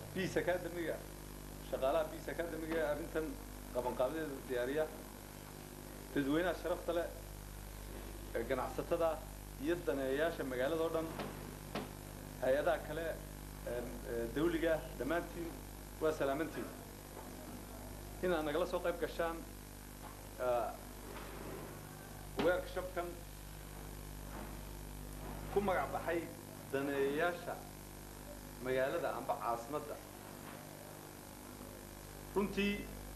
biis academiga shaqaalaha biis academiga ee arrintan qabanqaabadeeda diyaariya dadweynaha sharafta leh ee ganacsatada iyo daneeyayaasha magaalada oo dhan hay-adaha kale ee ee dawliga dhammaantiin waa salaamantiin inaad nagala soo qayb gashaan workshopkan ku magac baxay daneeyayaasha magaalada amba caasimadda runtii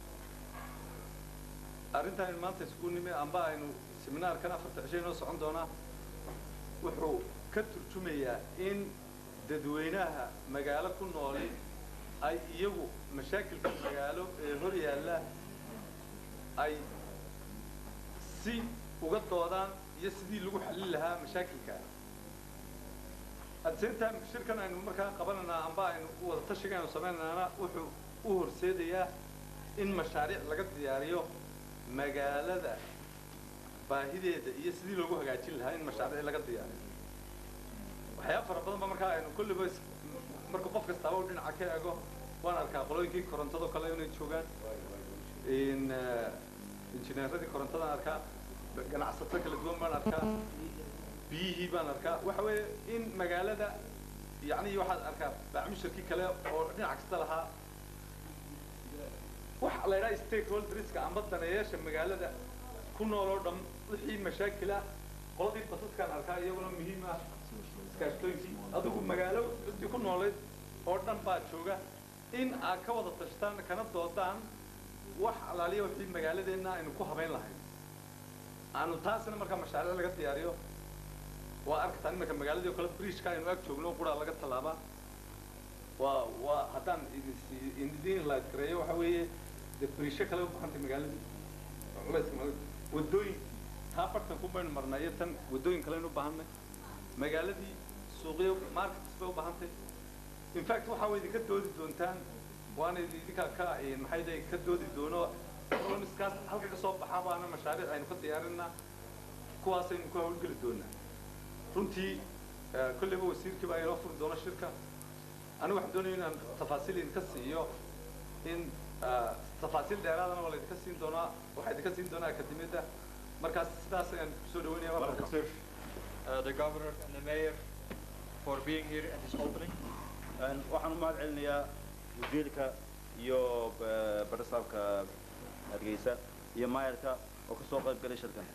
arrintan aynu maanta isku nimi amba aynu seminaarkan afarta cisho inoo socon doonaa wuxuu ka turjumayaa in dadweynaha magaalo ku nooli ay iyagu mashaakilka magaalo ee hor yaalla ay si uga doodaan iyo sidii lagu xallin lahaa mashaakilka adseynta shirkan aynu markaa qabanaynaa amba aynu wada tashiga aynu samaynaana wuxuu u horseedayaa in mashaariic laga diyaariyo magaalada baahideeda iyo sidii loogu hagaajin lahaa in mashaariic laga diyaariyo waxyaaba fara badan ba markaa aynu kulliba marka qof kastaaba u dhinaca ka eego waan arkaa qolooyinkii korontado kale inay joogaan in injineeradii korontadan arkaa ganacsato kala duwan baan arkaa biyihii baan arkaa waxa weeye in magaalada yacni waxaad arkaa baacmushirkii kale oo dhinac kasta lahaa waxa la yidhaha stakeholderska amba daneeyaasha magaalada ku nool oo dhan wixii mashaakila qoladii basaskaan arkaa iyaguna muhiim ah iskaashtooyinkii adigu magaalo intii ku noolayd oo dhan baa jooga in aad ka wada tashtaan kana doodaan wax alaaliya wixii magaaladeenna aynu ku habayn lahayn aanu taasina markaa mashaariic laga diyaariyo waa arkataa imanka magaaladii oo kale bridgeka aynu ag joogno quraa laga tallaabaa waa waa haddaan idin light gareeyo waxa weeye dee bridge kale u baxantay magaaladii culayska magaalada waddooyinkii taa bartanku baynu marnaa iyo tan waddooyin kaleynu u baahanay magaaladii suuqyo markets bay u baahantay in fact waxa way idinka doodi doontaan waana idinka ka maxay dahay ka doodi doono economiskaas halka ka soo baxaa baana mashaariic aynu ka diyaarinaa kuwaasaynu ku hawlgeli doonaa runtii kolleyba wasiirkii baa inoo furi doona shirka anigu waxaan doonaya inaan tafaasiil idinka siiyo in tafaasiil dheeraadana waa laydinka siin doonaa waxaa idinka siin doonaa akademiyadda markaas sidaas ayaan kusoo dhaweynaya marka uh, the governor and the mayor for being here at this opening. waxaan u mahad celinayaa wasiirka iyo barasaabka hargeysa iyo maayarka oo kasoo qayb galay shirkan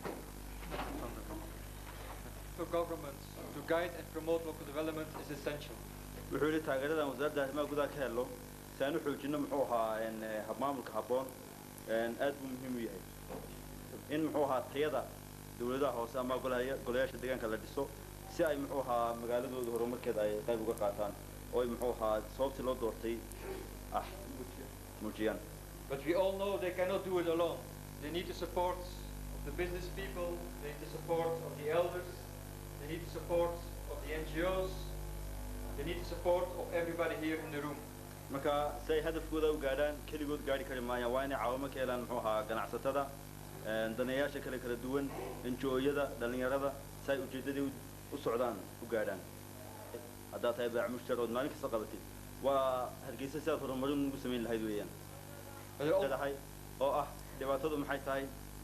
For governments to guide and promote local development is essential. wuxuu yidhi taageeradan wasaaradda arrimaha gudaha ka helo si aan u xoojino muxuu ahaa habmaamulka habboon aad buu muhiim u yahay in muxuu ahaa tayada dawladaha hoose ama golaya golayaasha deegaanka la dhiso si ay muxuu ahaa magaaladooda horumarkeeda ay qayb uga qaataan oo ay muxuu ahaa sababtii loo doortay ah muujiyaan But we all know they cannot do it alone. They need the support of the business people, they need the support of the elders, they need the support of the NGOs, they need the support of everybody here in the room. marka si ay hadafkooda u gaadhaan keligood gaadhi kari maayaan waa inay caawimo ka helaan muxuu ahaa ganacsatada daneeyaasha kale kala duwan NGO-yada dhalinyarada si ay ujeeddadii u socdaan u gaadhaan haddaad tahay baac mushtar ood maalin kasta qabatid waa hargeysa si aad horumarin ugu samayn lahayd weeyaan leedahay oo ah dhibaatadu maxay tahay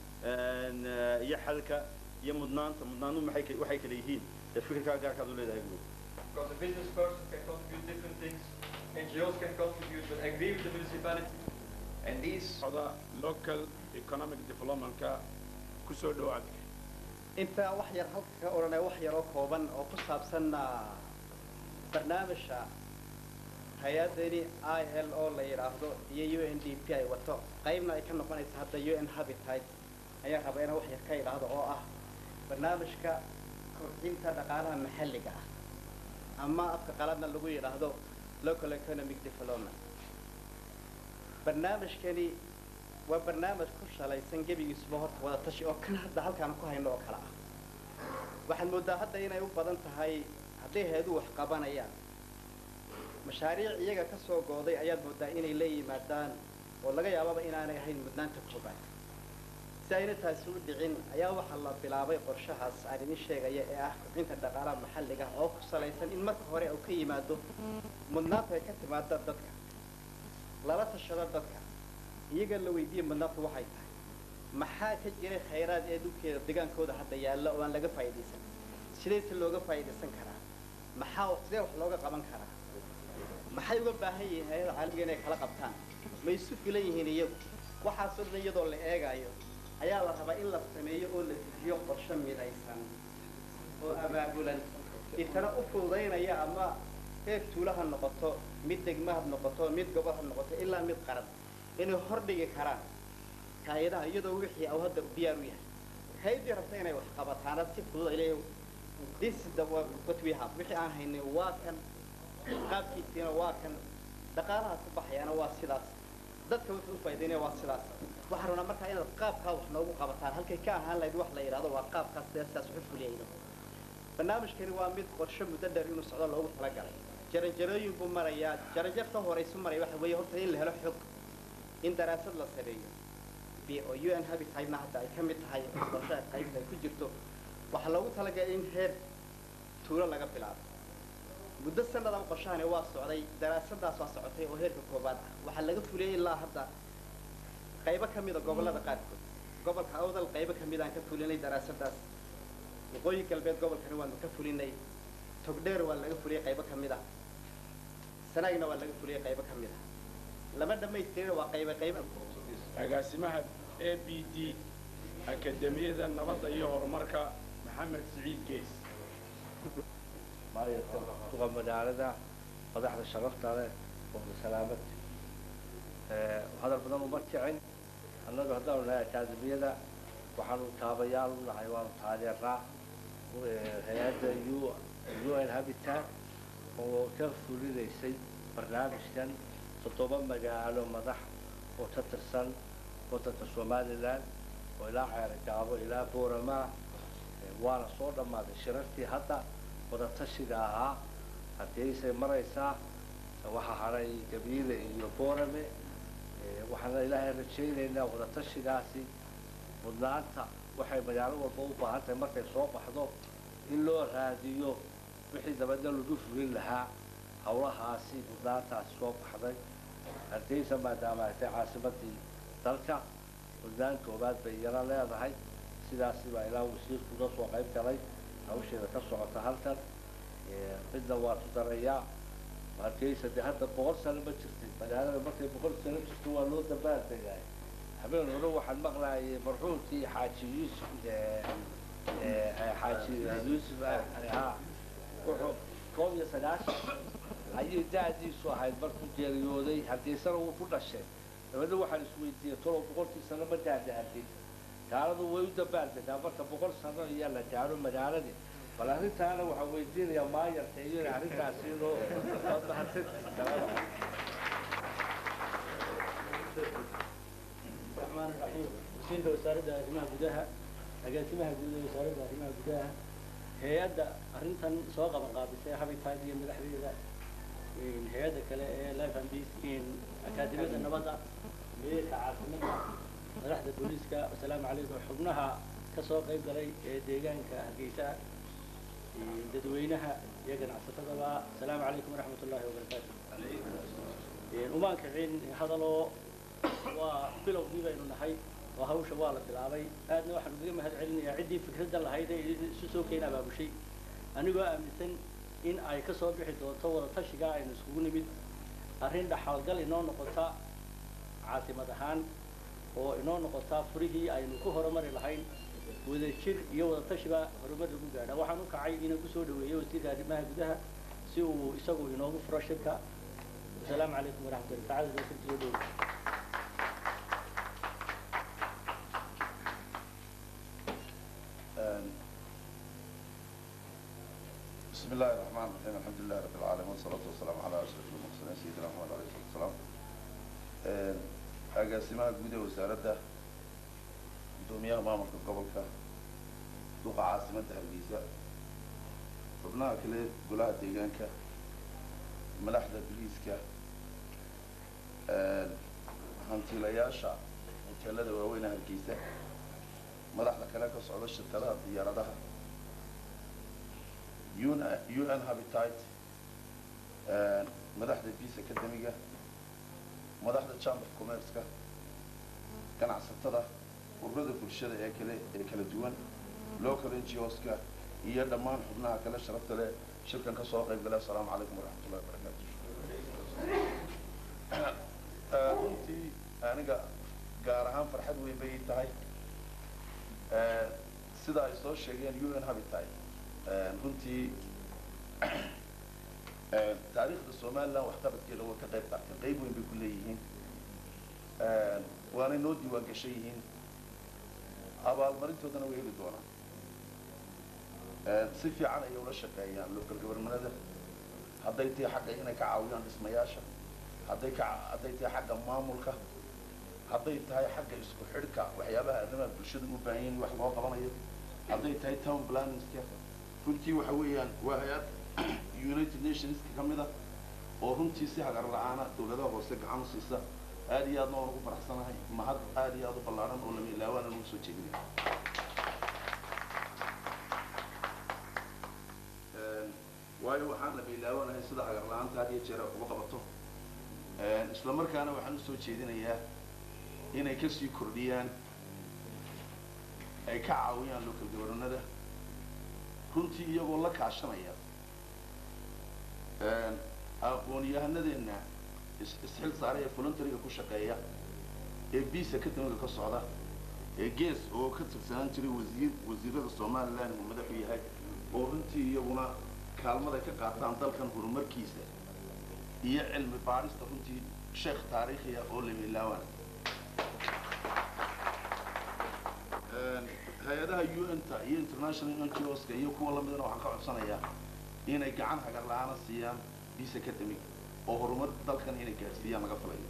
iyo xalka iyo mudnaanta mudnaanu maxay ka- waxay kala yihiin ee fikirkaa gaarkaad u leedahay guud Because a business person can contribute different things, NGOs can contribute, but agree with the municipality. And these socda local economic developmentka ku soo dhawaada intaa wax yar halka ka odhanaya wax yar oo kooban oo ku saabsan ah, barnaamijka hay-adani i l o la yidhaahdo iyo u n d p ay wato qaybna ay ka noqonaysa hadda u n habitat ayaa raba inaan wax yar ka idhaahdo oo ah barnaamijka kobcinta dhaqaalaha maxalliga ah ama afka qaladna lagu yidhaahdo local economic development barnaamijkani waa barnaamij ku shalaysan gebigiisuba horta wada tashi oo kan hadda halkaan ku hayno oo kale ah waxaad mooddaa hadda inay u badan tahay hadday hay-aduhu wax qabanayaan mashaariic iyaga ka soo gooday ayaad mooddaa inay la yimaadaan oo laga yaababa inaanay ahayn mudnaanta koobaad si ayna taasi u dhicin ayaa waxaa la bilaabay qorshahaas aan idin sheegaya ee ah kobcinta dhaqaalaha maxalliga oo ku salaysan in marka hore uu ka yimaado mudnaanta ay ka timaada dadka lala tashado dadka iyaga la weydiiye mudnaantu waxay tahay maxaa ka jiray khayraad ee dhulkeeda degaankooda hadda yaalla oo aan laga faa'iidaysan sidayse looga faa'iidaysan karaa maxaa sidee wax looga qaban karaa maxay uga baahan yihiin hay-ada caalamiga inay kala qabtaan ma isu filan yihiin iyagu waxaasoo dhan iyadoo la eegaayo ayaa la rabaa in la sameeyo oo la dejiyo qorshe midaysan oo abaabulan itana u fududaynaya ama heer tuula ha noqoto mid degma ha noqoto mid gobol ha noqoto ilaa mid qaran inay hordhigi karaan hay-adaha iyadoo wixii au hadda diyaar u yahay hay-addii rabta inay wax qabataana si fudud ay leeyahay this is the what what we have wixii aan haynay waa kan qaabkiisiina waa kan dhaqaalaha ku baxayaana waa sidaas dadka wuxuu u faa'iidaynaya waa sidaas waxaan rabnaa markaa inaad qaabkaa wax noogu qabataan halkay ka ahaan lahayd wax la yidhahdo waa qaabkaas dee sidaas wuxu fuliyayno barnaamijkani waa mid qorshe muddo dheer inuu socdo loogu talagalay jaranjarooyin buu marayaa jaranjarta horeysu maraya waxa weeye horta in la helo xog in daraasad la sameeyo b oo u n habitatna hadda ay ka mid tahay qorshaha qaybta ay ku jirto waxaa loogu talagalay in heer tuulo laga bilaabo muddo sanadan qorshahani waa socday daraasadaas waa socotay oo heerka koobaad ah waxaa laga fuliyey ilaa hadda qaybo ka mida gobollada qaarkood gobolka awdal qaybo ka mid aan ka fulinay daraasadaas waqooyi galbeed gobolkani waanu ka fulinay togdheer waa laga fuliyey qaybo ka mid ah sanaagna waa laga fuliyey qaybo ka mid ah lama dhammaystirin waa qaybo qaybo agaasimaha a b d akademiyada nabadda iyo horumarka maxamed siciid gees maayarka duqa magaalada madaxda sharafta leh oo salaamad hadal badan uma kicin annagu haddaanu nahay akaademiyada waxaanu taabayaal u nahay waanu taageernaa hay-adda u u n habitat oo ka fulinaysay barnaamijkan toddoba magaalo madax oo ka tirsan waddanka somalilan oo ilaa ceergaabo ilaa booramaa waana soo dhammaaday shirarkii hadda wadatashiga ahaa haddiaysay maraysaa waxaa hadhay gabiile iyo boorame waxaana ilaahay rajaynaynaa wadatashigaasi mudnaanta waxay magaalo walba u baahan tahay markay soo baxdo in loo raadiyo wixii dabadna lagu fulin lahaa hawlahaasi mudnaantaasi soo baxday haddaysa maadaama ay tahay caasimadii dalka mudnaan koobaad bay iyana leedahay sidaasi baa ilaa wasiirku uga soo qayb galay hawsheeda ka socota halkan midna waa tudarayaa hargeysa dee hadda boqol sano ma jirtay magaalada markay boqol sano jirto waa loo dabaal tegaay habeen hore waxaan maqlaayay marxuumkii xaaji yuusuf xaaji yuusuf ha wuxuu koob iyo sagaashan ayay da-diisu ahayd markuu geeriyooday hargeysana wuu ku dhashay dabadna waxaan isweydiiyey tolo boqolkii sano ma gaadha hargeysa gaaladu way u dabaaldegaa marka boqol sano iyo la gaaro magaaladii bal arrintaana waxaan weydiinayaa maayarka iyo in arrintaasi inoo waad mahadsantihiin الرحمن الرحيم وسيلة وزارة arrimaha gudaha agaasimaha guud ee wasaaradda arrimaha gudaha hay-adda arrintan soo qaban qaabisay habitat iyo madaxdeeda hay-adda kale ee life and peace akaademiyada nabadda meerka caasimada madaxda booliiska wasalaamu calaykum xubnaha ka soo qayb galay ee deegaanka hargeysa dadweynaha iyo ganacsatadaba asalaamu calaykum waraxmat ullahi wabarakaatu umaan kicin hadaloo waa bilowgii baynu nahay oo hawsha waa la bilaabay aadna waxaan ugaga mahad celinayaa ciddii fikradda lahayd ee isu soo keena abaabushay anigoo aaminsan in ay ka soo bixi doonto wadatashigaa aynu iskugu nimid arrin dhaxalgal inoo noqota caasimad ahaan oo inoo noqota furihii aynu ku horumari lahayn wadajir iyo wadatashiba horumar lagu gaadha waxaan u kacay inaan kusoo dhaweeyo wasiirka arrimaha gudaha si uu isagu inoogu furo shirka wasalaamu calaykum waraxmatullahi tacala wasiirka soo dhaweey بسم الله الرحمن الرحيم الحمد لله رب العالمين والصلاة والسلام على أشرف المرسلين سيدنا محمد عليه الصلاة والسلام agaasimaha guud ee wasaaradda guddoomiyaha maamulka gobolka duqa caasimadda hargeysa xubnaha kale golaha deegaanka madaxda biliiska hantiilayaasha hoteelada waaweyne hargeysa madaxda kale ka socda shirkadaha diyaaradaha un habitat madaxda peace academiga madaxda chamber of commerce-ka ganacsatada ururada bulshada ee kale ee kala duwan local NGOs-ka iyo dhammaan xubnaha kale sharafta leh shirkan ka soo qayb gala assalaamu calaykum waraxmatullahi wabarakaatu Eh, runtii aniga gaar ahaan farxad weyn bay ii tahay Eh, sida ay soo sheegeen un habitat Eh, runtii eh, taariikhda somaliland waxqabadkeeda waa ka qayb qaateen qayb weyn bay ku leeyihiin Eh, waanay noo diiwaan gashan yihiin abaalmarintoodana way heli doonaan Eh, si fiican ayay ula shaqeeyaan local governmentada hadday tahay xagga inay ka caawiyaan dhismayaasha hadday ka hadday tahay xagga maamulka hadday tahay xagga isku xidhka waxyaabaha arrimaha bulshada u baahan yihiin wax loo qabanayo hadday tahay town planningska runtii waxa weeyaan waa hay-ad united nationska ka mid ah oo runtii si hagar la-aana dawladaha hoose gacan u siisa aad iyo aadna waan ugu faraxsanahay mahad aad iyo aad u ballaaran oo lama ilaawaana lagu soo jeedinaya Een, waayo waxaan lama ilaawanahay sida hagar la-aanta had iyo jeer ay uga qabato Een, isla markaana waxaan usoo jeedinayaa inay kasii kordhiyaan ay ka caawiyaan local governada runtii iyagoo la kaashanaya Een, aqoon-yahanadeenna is- isxil saaray ee voluntariga ku shaqeeya ee biisa kadamiga ka socda ee gees oo ka tirsanaan jiray wasiir wasiirada somaliland uu madaxu yahay oo runtii iyaguna kaalmada ka qaataan dalkan horumarkiisa iyo cilmi baarista runtii sheekh taariikhiya oo lamilaawana hay-adaha un-ta iyo international ngos-ka iyo kuwa lamidana waxaan ka codsanayaa inay gacan hagar la-aana siiyaan biisa academic oo horumar dalkan inay gaadhsiiyaan laga filayo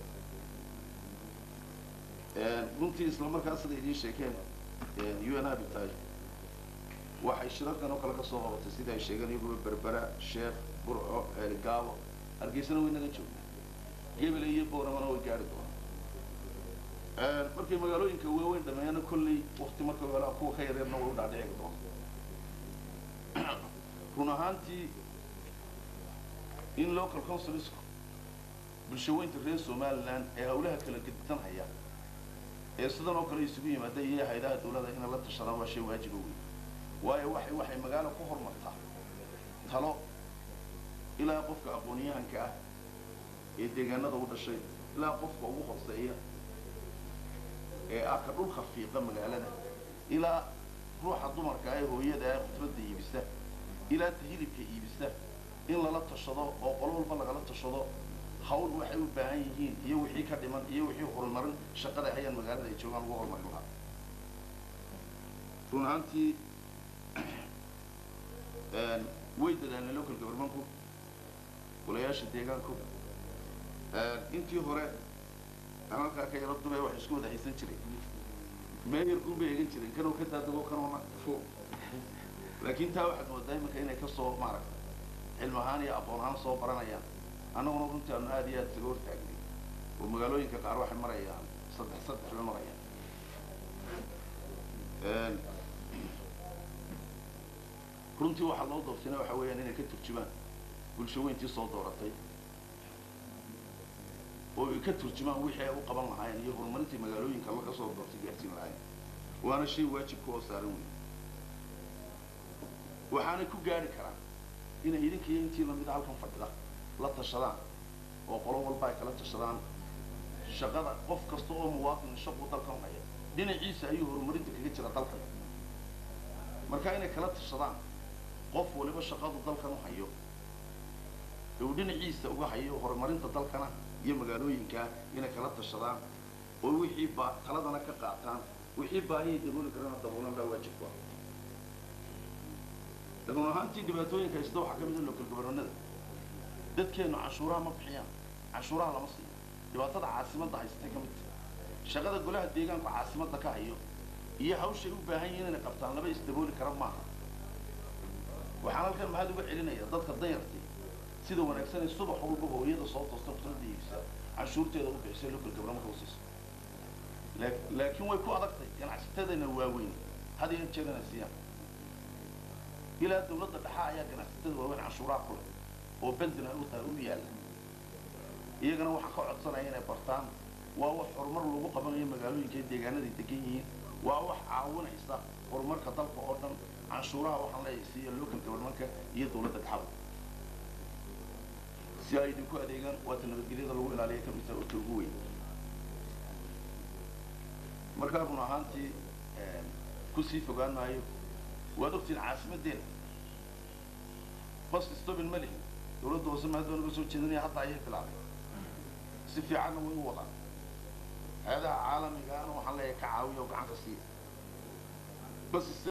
runtii isla markaas sida idiin sheekeen un habitat waxay shirarkan oo kale ka soo qabatay sida ay sheegeen iyaguba berbera sheekh burco gaabo hargeysana way naga joogna gebele iyo booramana way gaari doonaan markay magaalooyinka waaweyn dhameeyana kolley wakti marka hore kuwa ka yareerna way u dhaadhici doona run ahaantii in local councilsku bulshaweynta reer somaliland ee hawlaha kala gedisan haya ee sidan oo kale isugu yimaada iyo hay-adaha dawladda inay la tashadaan waa shay waajiba weyn waayo waxay waxay magaalo ku horumartaa talo ilaa qofka aqoon-yahanka ah ee deegaanada u dhashay ilaa qofka ugu horseeya ee ah ka dhulka fiiqa magaalada ilaa ruuxa dumarka ah ee hooyada ah khudradda iibisa ilaa ta hilibka iibisa in lala tashado oo qolo walba lagala tashado hawl waxay u baahan yihiin iyo wixii ka dhiman iyo wixii horumarin shaqada hayaan magaalada ay joogaan lagu horumarin lahaa run ahaantii way dadaalnay local governmentku golayaasha deegaanku intii hore aan halkaa ka yaro dumay wax isku wada haysan jiray meeyarkuun bay egan jireen kanoo ka daadago kanoona fo laakiin taa waxaad moodaa iminka inay kasoo maaragta cilmi ahaan iyo aqoon ahaan soo baranayaan annaguna runtii aanu aad iyo aad isaga hortaagnay oo magaalooyinka qaar waxay marayaan saddex saddex bay marayaan runtii waxaa loo doortayna waxa weeyaan inay ka turjumaan bulshaweyntii soo dooratay oo ay ka turjumaan wixii ay u qaban lahaayeen iyo horumarintii magaalooyinka laga soo doortay gaarsiin lahaayeen waana shay waajibka oo saaran weyn waxaanay ku gaari karaan inay idinka iyo intii lamida halkan fadhida la tashadaan oo qolo walba ay kala tashadaan shaqada qof kasta oo muwaadin shaqu dalkan haya dhinaciisa ayuu horumarinta kaga jira dalkan marka inay kala tashadaan qof waliba shaqadu dalkan u hayo ee uu dhinaciisa uga hayo horumarinta dalkana iyo magaalooyinka inay kala tashadaan oo wixii ba taladana ka qaataan wixii baahiyay dabooli karana daboolan baa waajib ku ah run ahaantii dhibaatooyinka haysta waxaa ka mid a local governada dadkeenu canshuuraha ma bixiyaan canshuuraha lama siiyo dhibaatada caasimadda haystay ka mid tahay shaqada golaha deegaanku caasimadda ka hayo iyo hawshay u baahan yihiin inay qabtaan laba isdabooli kara maaha waxaan halkan mahad uga celinaya dadka dayartay sida wanaagsan ee subax walba hooyada soo toosta khudradda iibisa canshuurteeda u bixisay local government houses laakiin way ku adagtay ganacsatadana waaweyn had iyo jeer inay siiyaan ilaa dawladda dhexa ayaa ganacsatada waaweyn canshuuraha ku leh oo benzin ay u tahay u yaalla iyagana waxaan ka codsanaya inay bartaan waa wax horumar lagu qabanayo magaalooyinka ee deegaanaday degan yihiin waa wax caawinaysa horumarka dalka oo dhan canshuuraha waxaan leeyahay siiya local governmentka iyo dowladda dhaxal si ay idinku adeegaan waata nabadgelyada lagu ilaaliya ka midta urta ugu weyn markaa run ahaantii kusii fogaan maayo waad ogtiin caasimadeena bas stobin ma lihin dowladda hoose maadaama naga soo jeedinaya hadda ayay bilaabay si fiicanna way u wadaan hay-adaha caalamigaana waxaan leeyahay ka caawiya oo gacan ka siiya bas